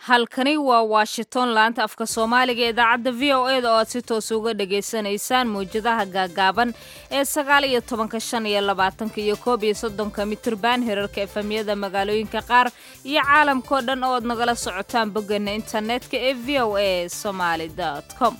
halkani waa washington laanta afka soomaaliga ee idaacadda v o e da oo aad si toos uga dhagaysanaysaan mawjadaha gaagaaban ee sagaal iyo tobanka shan iyo labaatanka iyo koob iyo soddonka mitirban herarka efamyada magaalooyinka qaar iyo caalamkao dhan oo aad nagala socotaan boggeena internetka ee v o a somaali com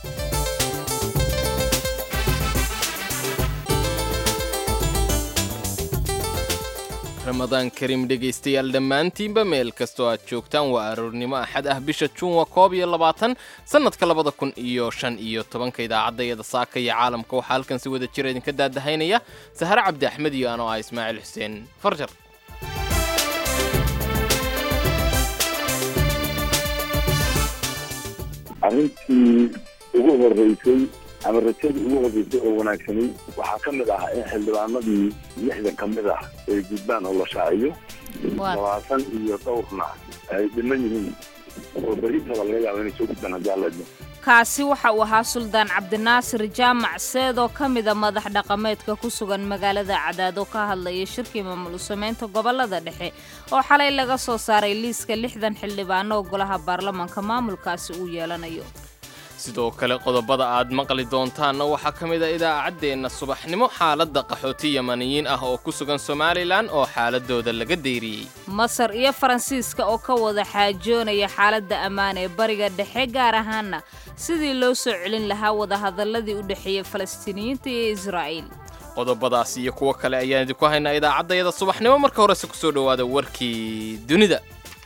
ramadaan kariim dhegaystayaal dhammaantiinba meel kastoo aad joogtaan waa aroornimo axad ah bisha juun waa koob iyo labaatan sannadka labada kun iyo shan iyo tobanka idaacaddayada saaka iyo caalamka waxaa halkan si wada jira idinka daadahaynaya sahare cabdi axmed iyo anoo ah ismaaciil xuseen farjar arrintii ugu horeysay ama rajadii ugu horeysay oo wanaagsanay waxaa ka mid ah in xildhibaanadii lixdan ka mid ah ay gudbaan oo la shaaciyo labaatan iyo dhowrna ay dhiman yihiin oo beritada laga yaabo inay soo gudbaan haddii alla idmo kaasi waxa uu ahaa suldaan cabdinaasir jaamac seed oo ka mida madax dhaqameedka ku sugan magaalada cadaado ka hadlaya shirkii maamul samaynta gobolada dhexe oo xalay laga soo saaray liiska lixdan xildhibaano oo golaha baarlamaanka maamulkaasi uu yeelanayo sidoo kale qodobada aad maqli doontaanna waxaa ka mid a idaacaddeenna subaxnimo xaaladda qaxooti yamaniyiin ah oo ku sugan somalilan oo xaaladooda laga deyriyey masar iyo faransiiska oo ka wada xaajoonaya xaaladda ammaan ee bariga dhexe gaar ahaana sidii loo soo celin lahaa wadahadalladii u dhexeeyey falastiiniyiinta iyo israa'iil qodobadaas iyo kuwo kale ayaan idinku haynaa idaacaddayada subaxnimo marka horese ku soo dhowaada warkii dunida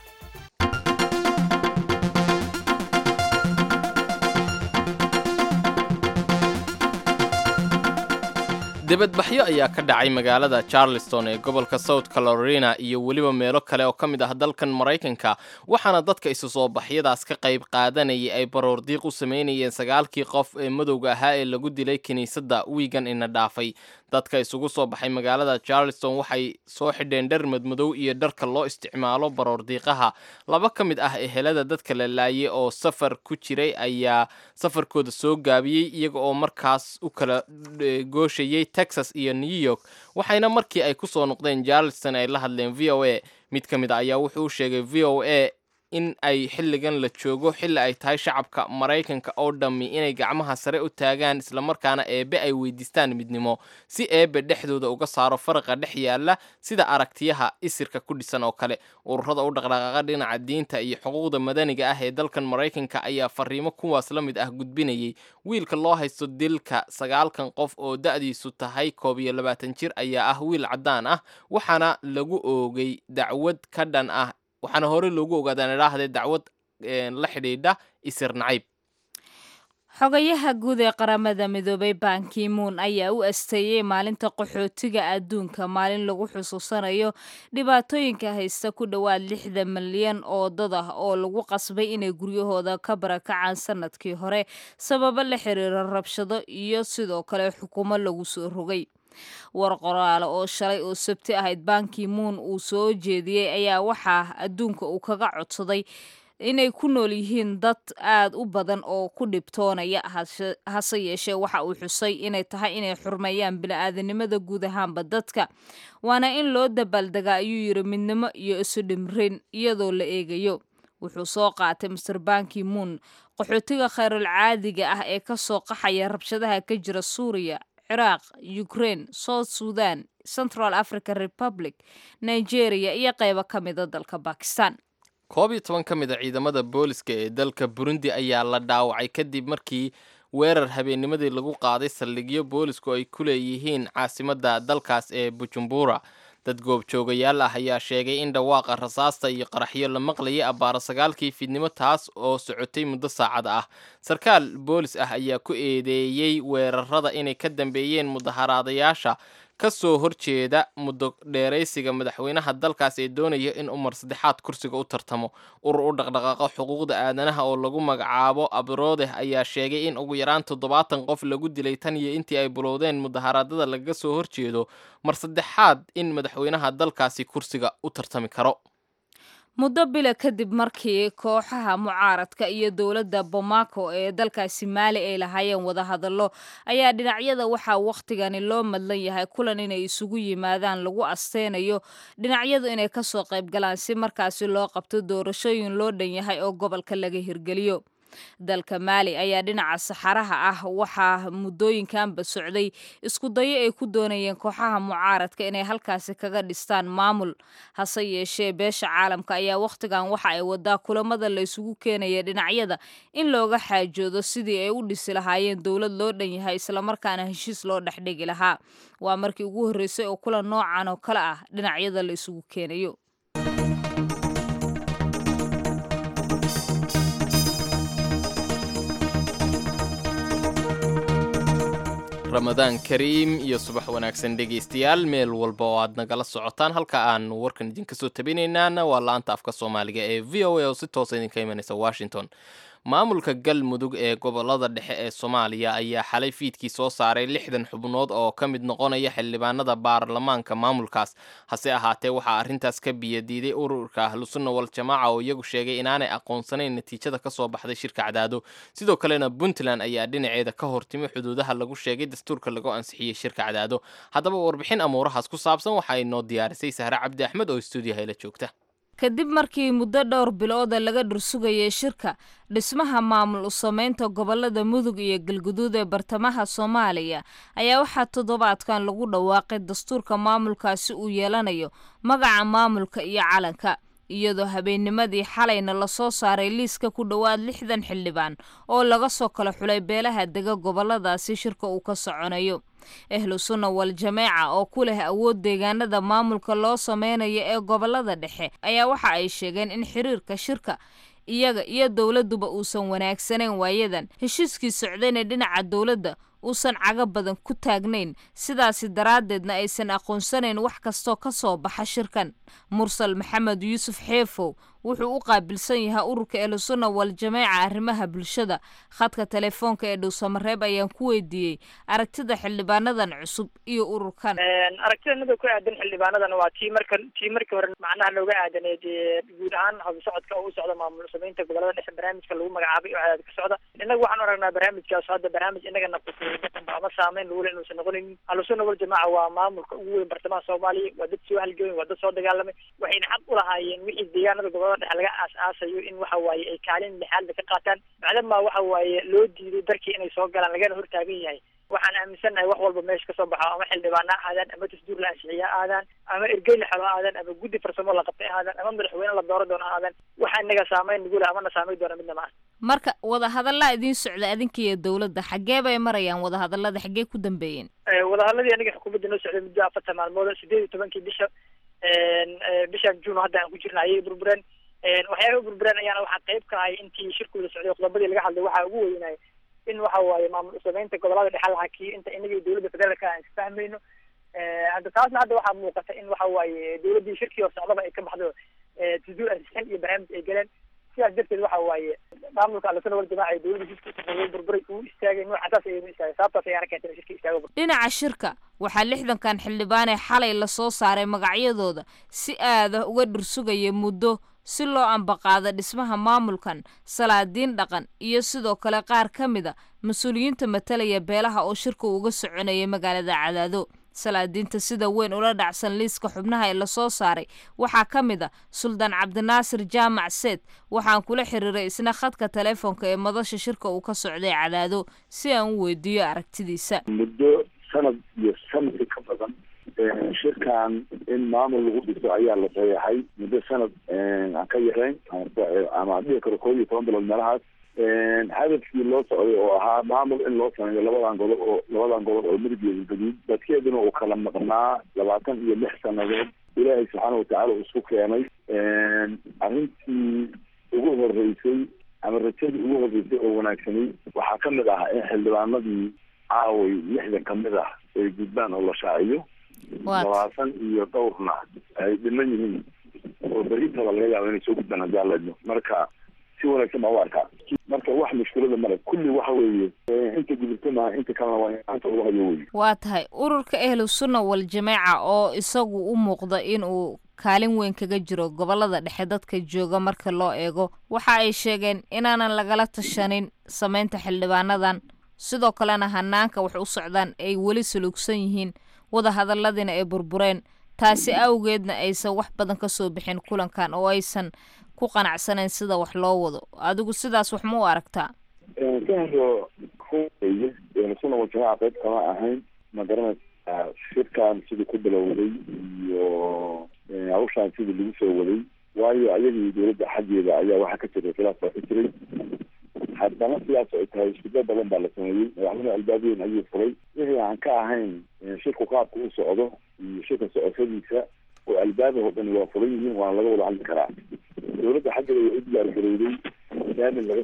debadbaxyo ayaa ka dhacay magaalada charleston ee gobolka south carolina iyo weliba meelo kale oo ka mid ah dalkan maraykanka waxaana dadka isu soo baxyadaas ka qayb qaadanayay ay baroordiiq u samaynayeen sagaalkii qof ee madowga ahaa ee lagu dilay kiniisadda wiigan ina dhaafay dadka isugu soo baxay magaalada charleston waxay soo xidheen dhar madmadow iyo dharka loo isticmaalo baroordiiqaha laba ka mid ah ehelada dadka la laayay oo safar ku jiray ayaa safarkooda soo gaabiyey iyaga oo markaas u kala gooshayay texas iyo new york waxayna markii ay ku soo noqdeen charleston ay la hadleen v o a mid ka mid a ayaa wuxuu u sheegay v o a in ay xilligan la joogo xilli ay tahay shacabka maraykanka oo dhammi inay gacmaha sare u taagaan islamarkaana eebbe ay weydiistaan midnimo si eebbe dhexdooda uga saaro faraqa dhex yaalla sida aragtiyaha isirka ku dhisan oo kale ururada u dhaqdhaqaaqa dhinaca diinta iyo xuquuqda madaniga ah ee dalkan maraykanka ayaa fariimo kuwaas la mid ah gudbinayay wiilka loo haysto dilka sagaalkan qof oo da'diisu tahay koob iyo labaatan jir ayaa ah wiil caddaan ah waxaana lagu oogay dacwad ka dhan ah waxaana hore loogu ogaadaan idhaahdee dacwad la xidhiidha isir nacayb xogayaha guud ee qaramada midoobay bankimuun ayaa u asteeyey maalinta qaxootiga adduunka maalin lagu xusuusanayo dhibaatooyinka haysta ku dhowaad lixda milyan oo dad ah oo lagu qasbay inay guryahooda ka barakacaan sanadkii hore sababo la xiriira rabshado iyo sidoo kale xukumo lagu soo rogay war qoraale oo shalay oo sabti ahayd banki muun uu soo jeediyey ayaa waxaa adduunka uu kaga codsaday inay ku nool yihiin dad aad u badan oo ku dhibtoonaya hase yeeshee waxa uu xusay inay tahay inay xurmeeyaan bini-aadanimada guud ahaanba dadka waana in loo dabaaldegaa ayuu yidhi midnimo iyo isu dhimrin iyadoo la eegayo wuxuu soo qaatay master banki muun qaxootiga khayrul caadiga ah ee kasoo qaxaya rabshadaha ka jira suuriya ciraaq ukraine south sudan central african republic nigeria iyo qaybo ka mida dalka bakistan koob iyo toban ka mid a ciidamada booliska ee dalka burundi ayaa la dhaawacay kadib markii weerar habeennimadii lagu qaaday saldhigyo boolisku ay ku leeyihiin caasimadda dalkaas ee bujumbura dad goobjoogayaal ah ayaa sheegay in dhawaaqa rasaasta iyo qaraxyo la maqlayay abbaara sagaalkii fiidnimo taas oo socotay muddo saacad ah sarkaal boolis ah ayaa ku eedeeyey weerarada inay ka dambeeyeen mudaharaadayaasha ka soo horjeeda muddo dheeraysiga madaxweynaha dalkaas ee doonaya in umar saddexaad kursiga u tartamo urur u dhaqdhaqaaqo xuquuqda aadanaha oo lagu magacaabo abroodeh ayaa sheegay in ugu yaraan toddobaatan qof lagu dilay tan iyo intii ay bulowdeen mudaharaadada lagaga soo horjeedo mar saddexaad in madaxweynaha dalkaasi kursiga u tartami karo muddo bila kadib markii kooxaha mucaaradka iyo dowladda bomaako ee dalkaasi maali ay lahaayeen wadahadallo ayaa dhinacyada waxaa wakhtigani loo madlan yahay kulan inay isugu yimaadaan lagu asteynayo dhinacyadu inay kasoo qayb galaan si markaasi loo qabto doorashooyin loo dhan yahay oo gobolka laga hirgeliyo dalka maali ayaa dhinaca saxaraha ah waxaa muddooyinkanba socday isku dayo ay ku doonayeen kooxaha mucaaradka inay halkaasi kaga dhistaan maamul hase yeeshee beesha caalamka ayaa wakhtigan waxa ay wadaa kulamada la isugu keenaya dhinacyada in looga xaajoodo sidii ay u dhisi lahaayeen dowlad loo dhan yahay islamarkaana heshiis loo dhexdhigi lahaa waa markii ugu horreysay oo kulan noocan oo kale ah dhinacyada la isugu keenayo ramadaan kariim iyo subax wanaagsan dhegaystayaal meel walba oo aad nagala socotaan halka aan warkan idinka soo tabinaynaana waa la-anta afka soomaaliga ee v o a oo si toosa idinka imanaysa washington maamulka galmudug ee gobolada dhexe ee soomaaliya ayaa xalay fiidkii soo saaray lixdan xubnood oo ka mid noqonaya xildhibaanada baarlamaanka maamulkaas hase ahaatee waxaa arrintaas ka biyadiiday ururka ahlusunna wal jamaaca oo iyagu sheegay inaanay aqoonsanayn natiijada kasoo baxday shirka cadaado sidoo kalena puntland ayaa dhinaceeda ka hortimi xuduudaha lagu sheegay dastuurka lagu ansixiyey shirka cadaado haddaba warbixin amuurahaas ku saabsan waxa ay noo diyaarisay sahre cabdi axmed oo stuudiyaha la joogta kadib markii muddo dhowr bilooda laga dhursugayay shirka dhismaha maamul u samaynta gobolada mudug iyo galguduud ee bartamaha soomaaliya ayaa waxaa toddobaadkan lagu dhawaaqay dastuurka maamulkaasi uu yeelanayo magaca maamulka iyo calanka iyadoo habeennimadii xalayna lasoo saaray liiska ku dhowaad lixdan xildhibaan oo laga soo kala xulay beelaha dega goboladaasi shirka uu ka soconayo ahlu sunna wal jameeca oo ku leh awood deegaanada maamulka loo sameynayo ee gobolada dhexe ayaa waxa ay sheegeen in xiriirka shirka iyaga iyo dowladduba uusan wanaagsanayn waayadan heshiiskii socdayna dhinaca dowladda uusan caga badan ku taagnayn sidaasi daraaddeedna aysan aqoonsanayn wax kastoo ka soo baxa shirkan mursal maxamed yuusuf xeefow wuxuu u qaabilsan yahay ururka ehlusunna wal jameeca arrimaha bulshada khadka telefoonka ee dhowsamareeb ayaan ku weydiiyey aragtida xildhibaanadan cusub iyo ururkan aragtida nada ku aadan xildhibaanadan waa tii marka tii markii hore macnaha looga aadaneed guud ahaan hadu socodka oo u socda maamul samaynta gobolada dhexe barnaamijka lagu magacaabay oo cadaad ka socda innaga waxaan u aragnaa barnaamijkaas hadda barnaamij innagana ama saameyn lagule inuusan noqonin ahlusunna wal jamaaca waa maamulka ugu weyn bartamaha soomaaliya waa dad soo halgooyin waa dad soo dagaalamay waxayna xaq u lahaayeen wixii deegaanada gobolada dhexe laga aas-aasayo in waxa waaye ay kaalin lixaadba ka qaataan macdama waxa waaye loo diiday darkii inay soo galaan lagana hortaagan yahay waxaan aaminsannahay wax walba meesha kasoo baxo ama xildhibaana ha aadaan ama dasduur la ansixiya ha aadaan ama ergey la xelo ha aadaan ama guddi farsamo la qabtay ha aadaan ama madaxweyne la dooro doono ha aadaan waxa inaga saameyn nagu leh amana saameyn doona midna maaha marka wadahadallaa idiin socda adinka iyo dowladda xaggee bay marayaan wadahadallada xaggee ku dambeeyeen wadahadladii aniga xukuumadda noo socday muddo afartan maalmood sideed iyo tobankii bisha bishan juun hadda aan ku jirna ayay burbureen waxyaaba burbureen ayaana waxaa qayb ka ahay intii shirkooda socday qodobadii laga hadlay waxaa ugu weynay in waxa waaye maamul usamaynta gobolada dhexe la hakiyo inta inaga iyo dowladda federaalka aan isfahmayno hadda taasna hadda waxaa muuqata in waxa waaye dowladdii shirkii hor socdaba ay ka baxdo tasduur ansixin iyo barnaamij ay galeen sidaas darteed waxa waaye maamulka ahlusuna wal jamaaca ee dowladda shirkiisa burburay uu istaagay noocasaas ayaynu istaagay sababtaas ayaana keentay in shirka istaago dhinaca shirka waxaa lixdankan xildhibaanee xalay lasoo saaray magacyadooda si aada uga dhursugaya muddo si loo ambaqaado dhismaha maamulkan salaadiin dhaqan iyo sidoo kale qaar ka mid a mas-uuliyiinta matalaya beelaha oo shirka uga soconaya magaalada cadaado salaadiinta sida weyn ula dhacsan liiska xubnaha ee lasoo saaray waxaa ka mid a suldaan cabdinaasir jaamac seed waxaan kula xiriiray isna khadka telefoonka ee madasha shirka uu ka socday cadaado si aan u weydiiyo aragtidiisa muddo sanad iyo sanadka ka badan shirkan in maamul lagu dhiso ayaa la saxeexay muddo sanad aan ka yarayn ama dhihi karo koob iyo toban bilood meelahaas hadafkii loo socday oo ahaa maamul in loo sameeyo labadan gobol oo labadan gobol oo midab iyo gaduud dadkeeduna uu kala maqnaa labaatan iyo lix sanadood ilaahay subxaana watacaala uu isku keenay arrintii ugu horeysay ama rajadii ugu horeysay oo wanaagsanay waxaa ka mid ah in xildhibaanadii caaway lixdan kamid ah ay gudbaan oo la shaaciyo labaatan iyo dhowrna ay dhiman yihiin oo berintaba laga yaabo inay soo gudbaan haddii alla idmo marka si wanaagsan baa u arkaa marka wax mushkilada male kulli waxa weeye inta gudubta maaha inta kalena waa in gacanta lagu hayo weye waa tahay ururka ahlu sunna wal jameeca oo isagu u muuqda in uu kaalin weyn kaga jiro gobolada dhexe dadka jooga marka loo eego waxa ay sheegeen inaanan lagala tashanin samaynta xildhibaanadan sidoo kalena hanaanka wax u socdaan ay weli suluugsan yihiin wadahadaladiina ay burbureen taasi awgeedna aysan wax badan ka soo bixin kulankan oo aysan ku qanacsanayn sida wax loo wado adigu sidaas wax ma u aragtaa kahro weye suna wajahaa qayb kama ahayn ma garanaysaa shirkan sidii ku bilowday iyo hawshaan sidii lagu soo waday waayo ayagii dowladda xaggeeda ayaa waxaa ka jiray khilaaf baa ka jiray haddana sidaas ay tahay iskudo badan baa la sameeyey madaxweyne albaabiyen ayuu furay wixii aan ka ahayn shirku qaabka u socdo iyo shirka socoshadiisa oo albaabah dhani waa furan yihiin waana laga wada hadli karaa dowladda xaggeeda waa u diyaargarowday daamin laga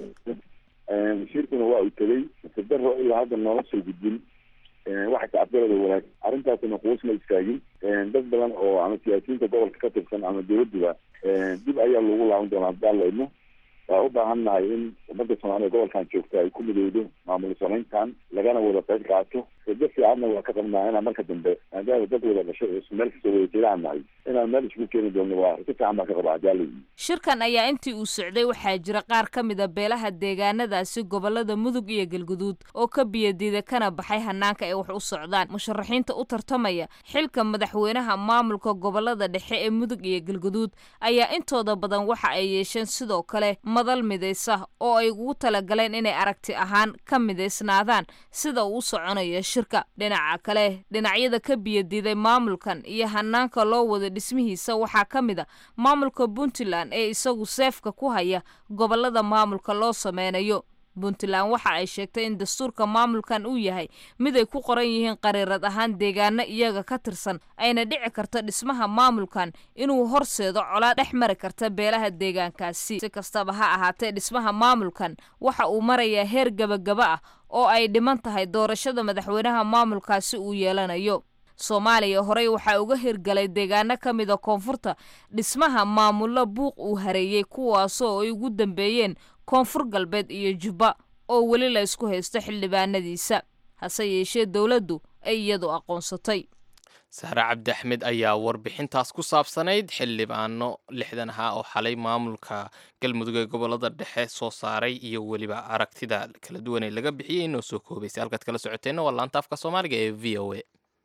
shirkuna waa uu tegey sadaro ilaa hadda noola soo gudbin waxa tacabgarada wanaag arrintaasina quusma istaagin dad badan oo ama siyaasiyiinta gobolka ka tirsan ama dowladduba dib ayaa loogu laaban doonaa haddaan la idmo waa u baahan nahay in ummadda soomaaliya gobolkan joogta ay ku midowdo maamul samayntan lagana wada qayb qaato rado fiicanna waa ka qabnaa inaan marka dambe maadaama dad wada dhashay oo meel kasta wada jeedaan nahay inaan meel isugu keeni doonno waa rado fiican baan ka qabaa hadaalay shirkan ayaa intii uu socday waxaa jira qaar ka mid a beelaha deegaanadaasi gobolada mudug iyo galguduud oo ka biyadiida kana baxay hanaanka ay wax u socdaan musharaxiinta u tartamaya xilka madaxweynaha maamulka gobolada dhexe ee mudug iyo galguduud ayaa intooda badan waxa ay yeesheen sidoo kale madal midaysa oo ay ugu talagaleen inay aragti ahaan ka midaysnaadaan sida uu u soconayo shirka dhinaca kale dhinacyada ka biyadiiday maamulkan iyo hanaanka loo wada dhismihiisa waxaa ka mid a maamulka puntland ee isagu seefka ku haya gobolada maamulka loo sameynayo puntland waxa ay sheegtay in dastuurka maamulkan uu yahay mid ay ku qoran yihiin qariirad ahaan deegaano iyaga ka tirsan ayna dhici karto dhismaha maamulkan inuu horseedo colaad dhex mari karta beelaha deegaankaasi si kastaba ha ahaatee dhismaha maamulkan waxa uu marayaa heer gabagaba ah oo ay dhiman tahay doorashada madaxweynaha maamulkaasi uu yeelanayo soomaaliya horey waxaa uga hirgalay deegaano ka mida koonfurta dhismaha maamullo buuq uu hareeyey kuwaasoo ay ugu dambeeyeen koonfur galbeed iyo jubba oo weli la isku haysto xildhibaanadiisa hase yeeshee dowladdu ay iyadu aqoonsatay sahre cabdi axmed ayaa warbixintaas ku saabsanayd xildhibaano lixdan ahaa oo xalay maamulka galmudug ee gobolada dhexe soo saaray iyo weliba aragtida kala duwan ee laga bixiyey inoo soo koobaysay halkaad kala socoteenna waa laanta afka soomaaliga ee v o a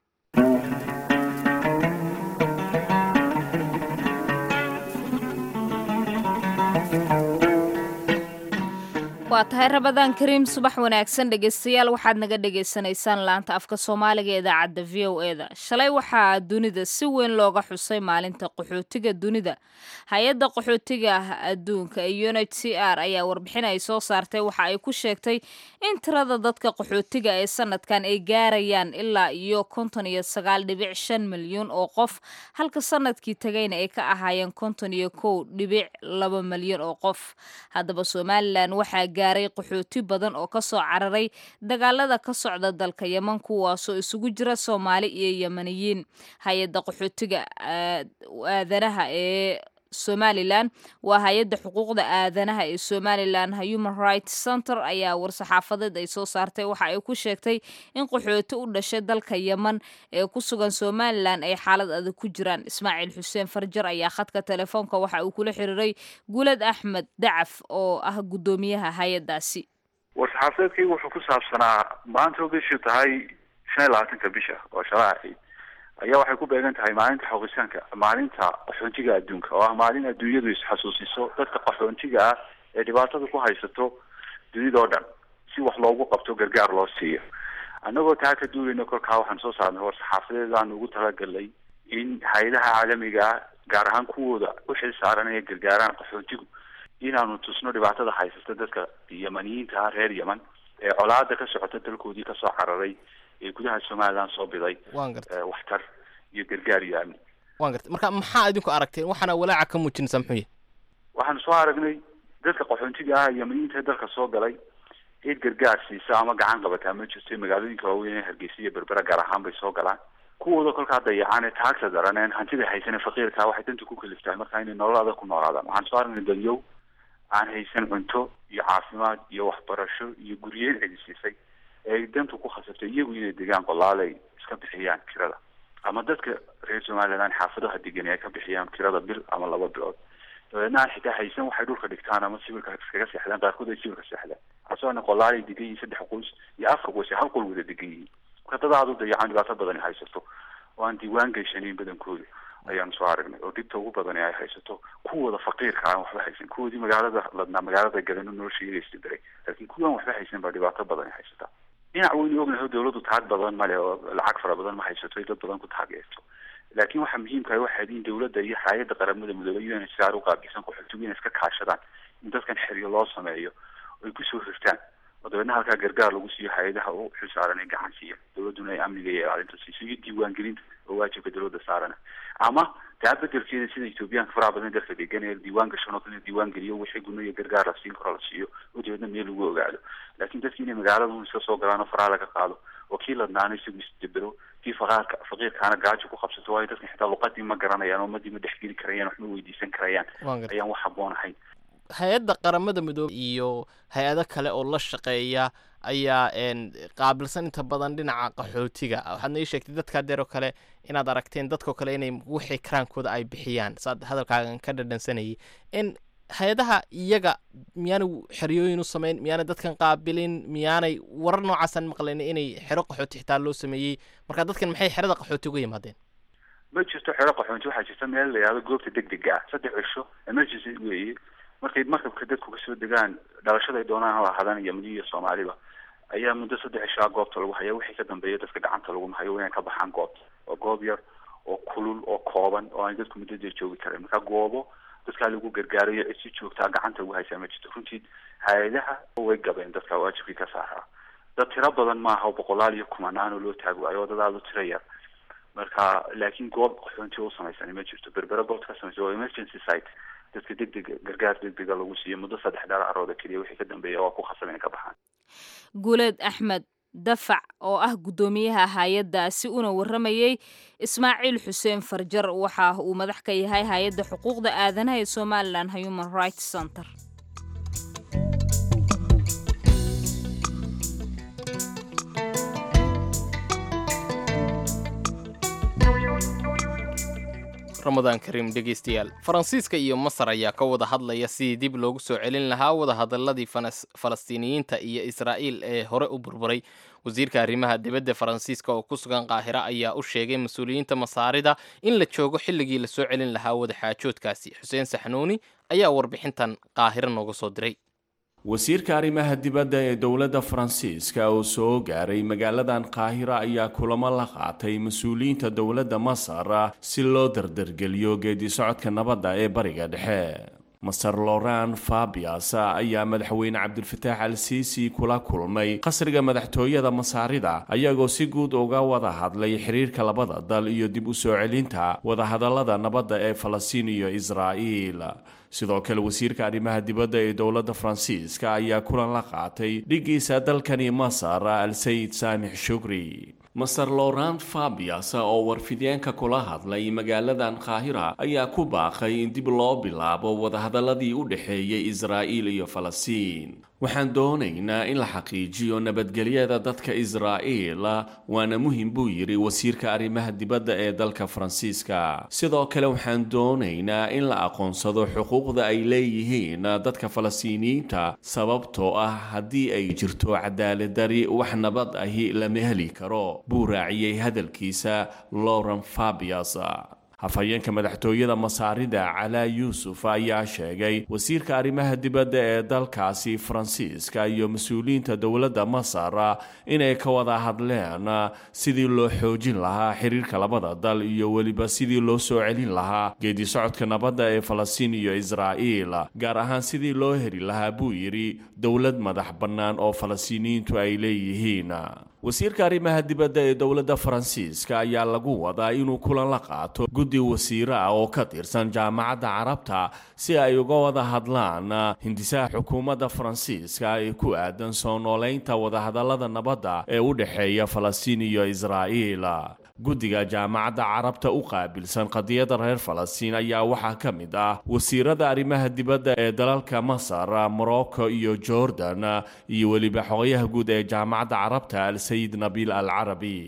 waa tahay rabadaan kariim subax wanaagsan dhegeystayaal waxaad naga dhagaysanaysaan laanta afka soomaaliga ee idaacadda v o e da shalay waxaa dunida si weyn looga xusay maalinta qaxootiga dunida hay-adda qaxootiga adduunka ee u n h c r ayaa warbixin ay soo saartay waxa ay ku sheegtay in tirada dadka qaxootiga ee sanadkan ay gaarayaan ilaa iyo konton iyo sagaal dhibic shan milyan oo qof halka sanadkii tagayna ay ka ahaayeen konton iyo kow dhibic laba milyan oo qof haddaba somalilan waxaa gaaray qaxooti badan oo ka soo cararay dagaalada ka socda dalka yeman kuwaasoo isugu jira soomaali iyo yemaniyiin hay-adda qaxootiga aadanaha ee somalilan waa hay-adda xuquuqda aadanaha ee somalilan human rights center ayaa war-saxaafadeed ay soo saartay waxa ay ku sheegtay in qaxooti u dhashay dalka yeman ee ku sugan somalilan ay xaalad adag ku jiraan ismaaciil xuseen farjar ayaa khadka telefoonka waxa uu kula xiriiray gulad axmed dacaf oo ah guddoomiyaha hay-addaasi war-saxaafadeedkii wuxuu ku saabsanaa maanta bishii tahay shan iyo labaatanka bisha oo shalaa ahayd ayaa waxay ku beegan tahay maalinta xoqisaanka maalinta qaxoontiga adduunka oo ah maalin adduunyadu isxasuusiso dadka qaxoontiga ah ee dhibaatada ku haysato dunidao dhan si wax loogu qabto gargaar loo siiyo annagoo taa ka duulayno kolkaa waxaan soo saarnay war-saxaafadeed aan ugu talagalnay in hay-adaha caalamiga ah gaar ahaan kuwooda u xil saaran inay gargaaraan qaxoontigu inaanu tusno dhibaatada haysata dadka yemaniyiinta ah reer yeman ee colaada ka socota dalkoodii kasoo cararay ee gudaha somalilan soo biday waan gartay waxtar iyo gargaar iyo amni waan gartay marka maxaa idinku aragteen waxaana walaaca ka muujinaysaa muxuu yahay waxaanu soo aragnay dadka qaxoontiga ah yemaniyiinta dalka soo galay cid gargaar siisa ama gacan qabataa ma jirto magaalooyinka waaweyn ee hargeysa iyo berbera gaar ahaan bay soo galaan kuwooda kolkaa dayacaan ee taagta daran een hantida haysan ee faqiirkaa waxay danta ku kaliftahay markaa inay nolol adag ku noolaadaan waxaan soo aragnay dadyow aan haysan cunto iyo caafimaad iyo waxbarasho iyo guryeyn cidi siisay ee dantu ku khasabtay iyagu inay degaan qolaale ay iska bixiyaan kirada ama dadka reer somaliland xaafadaha degan ay ka bixiyaan kirada bil ama laba bilood dabeedna aan xitaa haysan waxay dhulka dhigtaan ama sibirka iskaga seexdaan qaarkood ay sibirka seexdaan asoona qolaalay degan yihiin saddex qoys iyo afar qoys ay hal qol wada degan yihiin marka dad aada u dayacaan dhibaato badan ay haysato oo aan diiwaan geyshanayn badankooda ayaanu soo aragnay oo dhibta ugu badan ay haysato kuwooda faqiirka aan waxba haysan kuwoodii magaalada ladnaa magaalada galeno nolosha iyagaysta daray laakiin kuwaan waxba haysan baa dhibaato badan ay haysataa dhinac weynu ognahay dawladdu taag badan male oo lacag fara badan ma haysato ay dad badan ku taageerto laakiin waxaa muhiimka ah waxaad in dawladda iyo hay-adda qaramada midoobay un siaar u qaabilsan qaxootigu inay iska kaashadaan in dadkan xeryo loo sameeyo ay kusoo hirtaan oo dabeedna halkaa gargaar lagu siiyo hay-adaha u xil saaran ay gacan siiya dawladduna ay amniga iyo ilaalinta siiso iyo diiwaangelinta oo waajibka dawladda saarana ama taa bedelkeeda sida ethoobiyaanka faraha badan dalka degan ee diiwaan gashan oo kale diiwaan geliyo wixii guno iyo gargaar la siin karo la siiyo oo dabeedna meel lagu ogaado laakiin dadki inay magaalada un iska soo galaan oo faraha laga qaado oo kii ladnaana isagu isdabero kii faqaarka faqiirkaana gaajo ku qabsato waayo dadkan xitaa luqadii ma garanayaan ummadii ma dhexgeli karayaan wax ma weydiisan karayaan ayaan wax haboon ahayn hay-adda qaramada midoobey iyo hay-ado kale oo la shaqeeya ayaa qaabilsan inta badan dhinaca qaxootiga waxaadna ii sheegtay dadkaa deer oo kale inaad aragteen dadkao kale inay wixii karaankooda ay bixiyaan saad hadalkaagan ka dhadhansanayay in hay-adaha iyaga miyaanay xeryooyin u samayn miyaanay dadkan qaabilin miyaanay warar noocaasaan maqlayn inay xero qaxooti xitaa loo sameeyey marka dadkan maxay xerada qaxooti uga yimaadeen ma jirto xero qaxoonti waxaa jirta meel la yihahdo goobta deg dega ah saddex cisho emergency weeye markay markabka dadku kasoo degaan dhalashada ay doonaan ha lahaadaan iyo madiyo soomaaliba ayaa muddo saddex cishaa goobta lagu haya wixii ka dambeeya dadka gacanta lagu hayo inay ka baxaan goobta waa goob yar oo kulul oo kooban oo aan dadku muddo dee joogi karayn marka goobo dadkaa lagu gargaarayo cid si joogtaa gacanta ugu haysaa ma jirto runtii hay-adaha way gabeen dadka waajibkii ka saaraa dad tiro badan maaha oo boqolaal iyo kumanaan oo loo taagi waayo oo dad aada u tiro yar marka laakiin goob qaxoonti u samaysan ma jirto berbera goobta ka samaysa waa emergency site dadka deg dega gargaar deg dega lagu siiyo muddo saddex dheer carooda keliya wixii ka dambeeya waa ku khasab inay ka baxaan guuleed axmed dafac oo ah guddoomiyaha hay-addaasi una warramayey ismaaciil xuseen farjar waxa uu madax ka yahay hay-adda xuquuqda aadanaha ee somalilan human rights center ramadaan kariim dhegeystayaal faransiiska iyo masar ayaa ka wada hadlaya sidii dib loogu soo celin lahaa wadahadaladii falastiiniyiinta iyo israa'iil ee hore u burburay wasiirka arrimaha dibadda faransiiska oo ku sugan qaahira ayaa u sheegay mas-uuliyiinta masaarida in la joogo xilligii lasoo celin lahaa wadaxaajoodkaasi xuseen saxnuuni ayaa warbixintan qaahiro nooga soo diray wasiirka arrimaha dibadda ee dowladda faransiiska oo soo gaaray magaaladan qaahira ayaa kulamo la qaatay mas-uuliyiinta dowladda masar si loo dardargeliyo geedi socodka nabadda ee bariga dhexe masar loran fabias ayaa madaxweyne cabdilfataax al siisi kula kulmay qasriga madaxtooyada masaarida ayagoo si guud uga wada hadlay xiriirka labada dal iyo dib u soo celinta wadahadallada nabadda ee falastiin iyo israa'iil sidoo kale wasiirka arrimaha dibadda ee dowladda faransiiska ayaa kulan la qaatay dhigiisa dalkani masar al sayid saamix shukri master laurent fabias oo warfideenka kula hadlay magaaladan qaahira ayaa ku baaqay in dib loo bilaabo wadahadaladii u dhexeeyay israa'iil iyo falastiin waxaan doonaynaa in la xaqiijiyo nabadgelyada dadka israa'iil waana muhim buu yidhi wasiirka arrimaha dibadda ee dalka faransiiska sidoo kale waxaan doonaynaa in la aqoonsado xuquuqda ay leeyihiin dadka falastiiniyiinta sababtoo ah haddii ay jirto cadaaladari wax nabad ahi lama heli karo buu raaciyey hadalkiisa lauren fabias hafhayeenka madaxtooyada masaarida calaa yuusuf ayaa sheegay wasiirka arrimaha dibadda ee dalkaasi faransiiska iyo mas-uuliyiinta dowladda masar inay ka wada hadleen sidii loo xoojin lahaa xiriirka labada dal iyo weliba sidii loo soo celin lahaa geedi socodka nabadda ee falastiin iyo israa'iil gaar ahaan sidii loo heli lahaa buu yidhi dowlad madax bannaan oo falastiiniyiintu ay leeyihiin wasiirka arrimaha dibadda ee dowladda faransiiska ayaa lagu wadaa inuu kulan la qaato guddi wasiiro ah oo ka tirsan jaamacadda carabta si ay uga wada hadlaan hindisaha xukuumadda faransiiska ee ku aadan soo nooleynta wadahadallada nabadda ee u dhexeeya falastiin iyo israa'iil guddiga jaamacadda carabta u qaabilsan qadiyadda reer falastiin ayaa waxaa ka mid ah wasiirada arrimaha dibadda ee dalalka masar morocco iyo jordan iyo weliba xogayaha guud ee jaamacadda carabta al sayid nabiil al carabi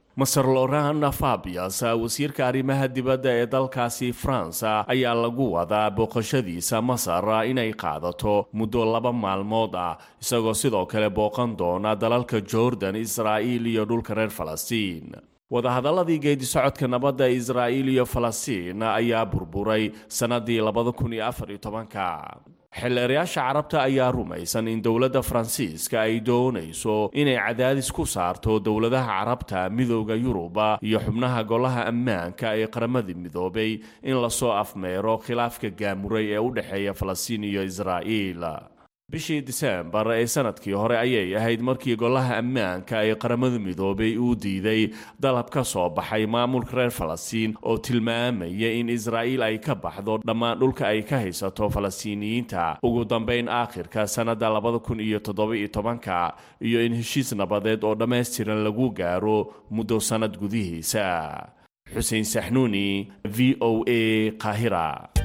maser loran fabias wasiirka arrimaha dibadda ee dalkaasi faransa ayaa lagu wadaa booqashadiisa masar inay qaadato muddo laba maalmood ah isagoo sidoo kale booqan doona dalalka jordan israa'iil iyo dhulka reer falastiin wadahadaladii geedisocodka nabadda israa'iil iyo falastiin ayaa burburay sannadii labada kun iyo afar iyo tobanka xildheerayaasha carabta ayaa rumaysan in dowladda faransiiska ay doonayso inay cadaadis ku saarto dowladaha carabta midooda yuruba iyo xubnaha golaha ammaanka ee qaramada midoobay in lasoo afmeero khilaafka gaamuray ee u dhexeeya falastiin iyo israa'iil bishii diseembar ee sanadkii hore ayay ahayd markii golaha ammaanka ee qaramada midoobay uu diiday dalab ka soo baxay maamulka reer falastiin oo tilmaamaya in israa'iil ay ka baxdo dhammaan dhulka ay ka haysato falastiiniyiinta ugu dambayn aakhirka sannadda labada kun iyo toddoba-iyo tobanka iyo in heshiis nabadeed oo dhammaystiran lagu gaaro muddo sannad gudihiisa xuseen saxnuuni v o a qaahira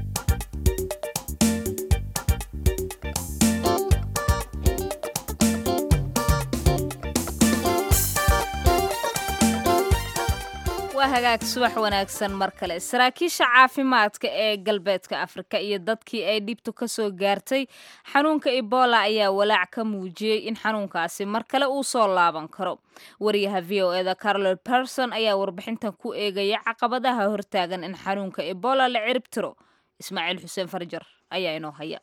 waa hagaag subax wanaagsan mar kale saraakiisha caafimaadka ee galbeedka afrika iyo dadkii ay dhibtu ka soo gaartay xanuunka ebola ayaa walaac ka muujiyey in xanuunkaasi mar kale uu soo laaban karo wariyaha v o eda carolol person ayaa warbixintan ku eegaya caqabadaha hortaagan in xanuunka ebola la cirib tiro ismaaciil xuseen farjar ayaa inoo haya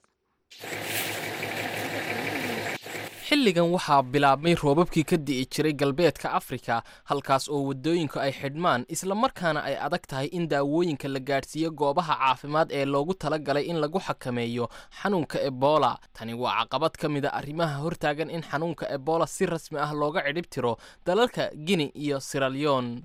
xilligan waxaa bilaabmay roobabkii ka di'i jiray galbeedka afrika halkaas oo waddooyinku ay xidhmaan islamarkaana ay adag tahay in daawooyinka la gaadhsiiyo goobaha caafimaad ee loogu talagalay in lagu xakameeyo xanuunka ebola tani waa caqabad ka mid a arrimaha hortaagan in xanuunka ebola si rasmi ah looga cidhib tiro dalalka gini iyo siralyon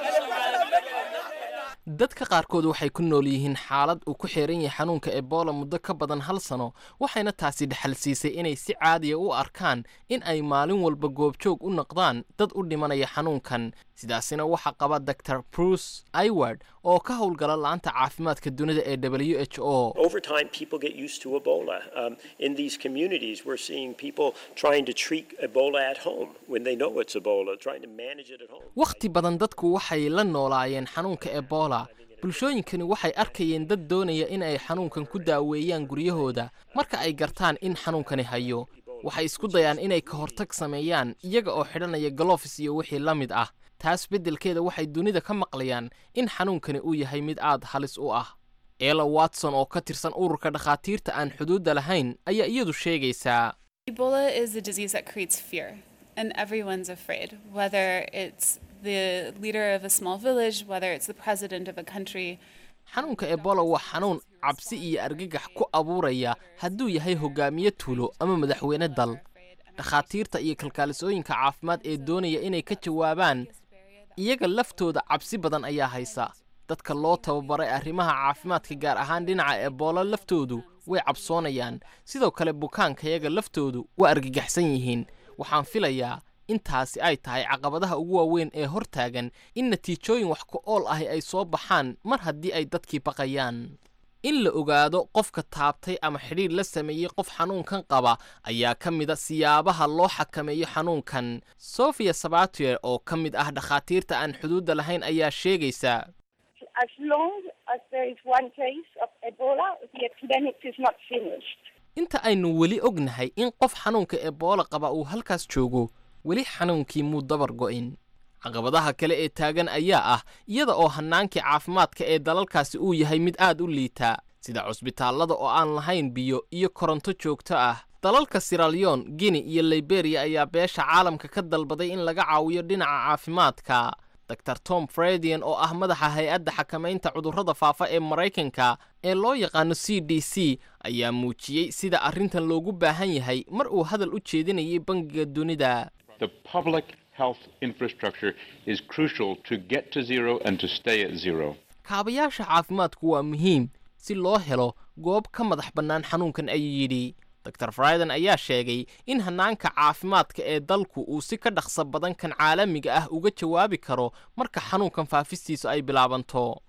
dadka qaarkood waxay ku nool yihiin xaalad uu ku xiran yahay xanuunka ebola muddo ka badan hal sano waxayna taasi dhexal siisay inay si caadiya u arkaan in ay maalin walba goobjoog u noqdaan dad u dhimanaya xanuunkan sidaasina waxaa qaba dor bruce iward oo ka howlgala la-anta caafimaadka dunida ee w h o Over time, people get used to Ebola. Um, in these communities, we're seeing people trying to treat Ebola at home when they know it's Ebola, trying to manage it at home. wakhti badan dadku waxay la noolaayeen xanuunka ebola bulshooyinkani waxay arkayeen dad doonaya in ay xanuunkan ku daaweeyaan guryahooda marka ay gartaan in xanuunkani hayo waxay isku dayaan inay ka hortag sameeyaan iyaga oo xidhanaya galofis iyo wixii la mid ah taas beddelkeeda waxay dunida ka maqlayaan in xanuunkani uu yahay mid aad halis u ah ela watson oo ka tirsan ururka dhakhaatiirta aan xuduudda lahayn ayaa iyadu sheegaysaa Ebola is a disease that creates fear, and everyone's afraid, whether it's the leader of a small village, whether it's the president of a country. xanuunka ebola waa xanuun cabsi iyo argagax ku abuuraya hadduu yahay hogaamiye tuulo ama madaxweyne dal dhakhaatiirta iyo kalkaalisooyinka caafimaad ee doonaya inay ka jawaabaan iyaga laftooda cabsi badan ayaa haysa dadka loo tababaray arrimaha caafimaadka gaar ahaan dhinaca ebola laftoodu way cabsoonayaan sidoo kale bukaankayaga laftoodu waa argagaxsan yihiin waxaan filayaa intaasi ay tahay caqabadaha ugu waaweyn ee hortaagan in natiijooyin wax ku ool ahi ay soo baxaan mar haddii ay dadkii baqayaan in la ogaado qofka taabtay ama xidhiir la sameeyey qof xanuunkan qaba ayaa ka mid a siyaabaha loo xakameeyo xanuunkan sofia sabatier oo ka mid ah dhakhaatiirta aan xuduudda lahayn ayaa sheegaysa as long as there is one case of Ebola, the epidemic is not finished. inta aynu weli ognahay in qof xanuunka ebola qaba uu halkaas joogo weli xanuunkii muu dabar go'in caqabadaha kale ee taagan ayaa ah iyada oo hannaankii caafimaadka ee dalalkaasi uu yahay mid aad u liita sida cusbitaallada oo aan lahayn biyo iyo koronto joogto ah dalalka siralyon guinea iyo liberiya ayaa beesha caalamka ka dalbaday in laga caawiyo dhinaca caafimaadka dor tom fredian oo ah madaxa hay-adda xakamaynta cudurrada faafa ee maraykanka ee loo yaqaano c d c ayaa muujiyey sida arrintan loogu baahan yahay mar uu hadal u jeedinayay bangiga dunida The public health infrastructure is crucial to get to zero and to stay at zero. kaabayaasha caafimaadku waa muhiim si loo helo goob ka madax bannaan xanuunkan ayuu yidhi dor friden ayaa sheegay in hannaanka caafimaadka ee dalku uu si ka dhaqso badan kan caalamiga ah uga jawaabi karo marka xanuunkan faafistiisu ay bilaabanto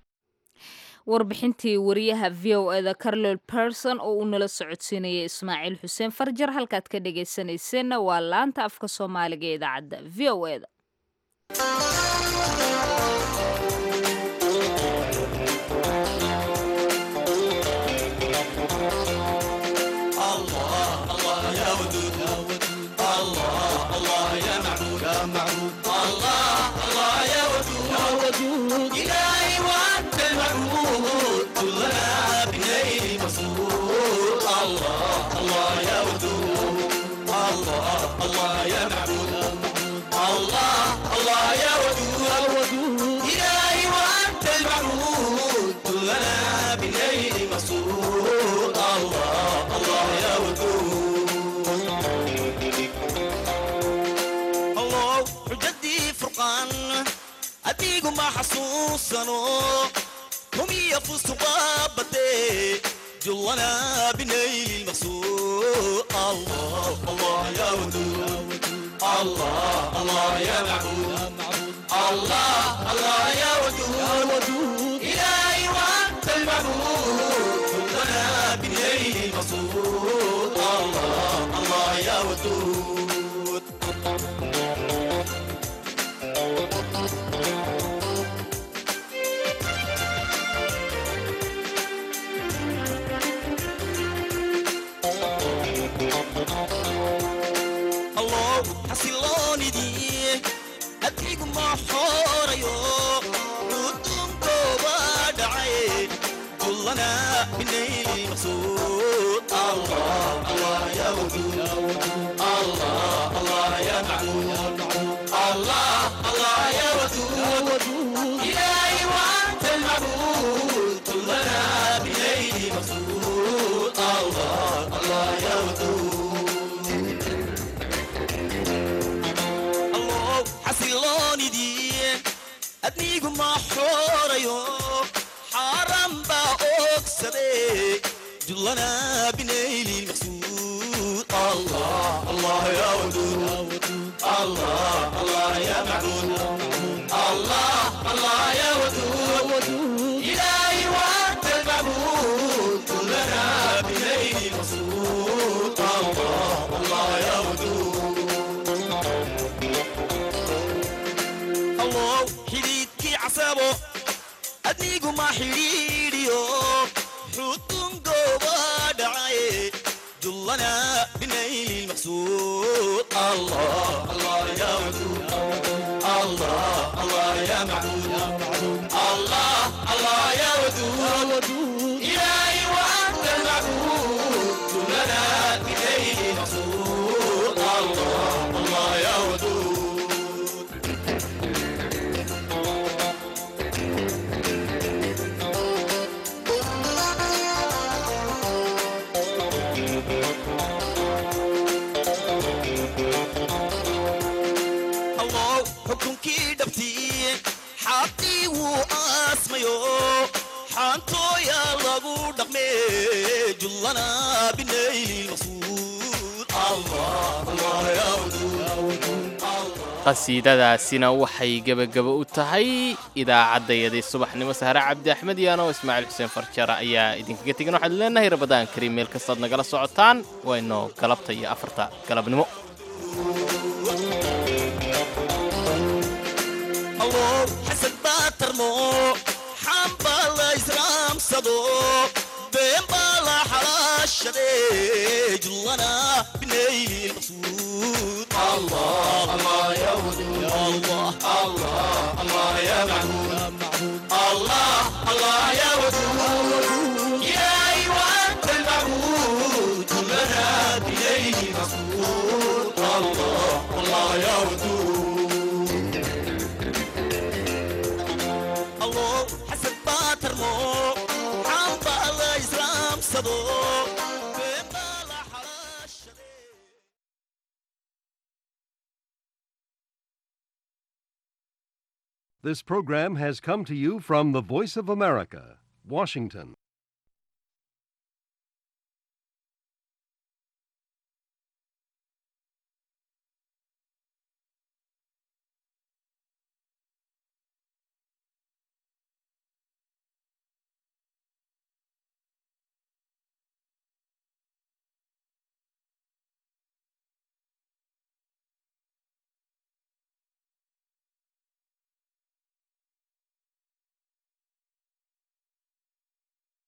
warbixintii wariyaha v o eda carlol person oo uu nala socodsiinayay ismaaciil xuseen farjar halkaad ka dhegaysanayseena waa laanta afka soomaaliga ee idaacadda v o eda بليل مسرور الله الله يا ودود الله حجدي فرقان أديكم ما حسوسنو هم يفوسوا بابتي جلنا بنيل المقصود الله الله يا ودود الله الله يا معبود الله الله يا ودود إلهي وأنت المعبود جلنا بنيل المقصود الله الله يا ودود الله حسيلوني دي أدريك ما حوريو ودوم كوبا دعي كلنا بنيل مقصود الله الله يا ودود الله الله يا معبود الله الله يا ودود إلهي وأنت المعبود كلنا بنيل مقصود الله الله يا ودود الله حسيلوني دي أدنيكم ما حوريو حرام با أكسدي جلنا بنيلي المقصود الله الله يا ودود الله الله يا معبود الله الله يا ودود إلهي وأنت المعبود كلنا بنيلي المقصود الله الله يا ودود الله حديدكي عصابه أدنيكو ما حديديو حطن قوبا دعاي جلنا بنيل المقصود الله الله يا ودود الله الله يا معبود الله الله يا ودود إلهي وأنت المعبود جلنا بنيل المقصود الله الله يا ودود الله حكمكي دبتي حاطي واسميو حانتو يا لغو دقمي جلنا بنيل المقصود الله الله يا ودود qasiidadaasina waxay gebagaba u tahay idaacaddayadii subaxnimo sahre cabdi axmed yaano ismaaciil xuseen farjara ayaa idinkaga tegan waxaad leenahay rabadaan kariim meel kastaad nagala socotaan wayno galabta iyo afarta galabnimo الله حسن باترمو حام بالا إسلام صدو بين بالا حراشة جلنا بنيل المقصود الله الله يا ودود الله الله الله يا معبود الله الله يا ودود يا أيوة أنت المعبود كلنا بنيل المقصود الله الله يا ودود الله حسن باترمو عم بالا إسلام صدو بين بالا حراشة This program has come to you from the Voice of America, Washington.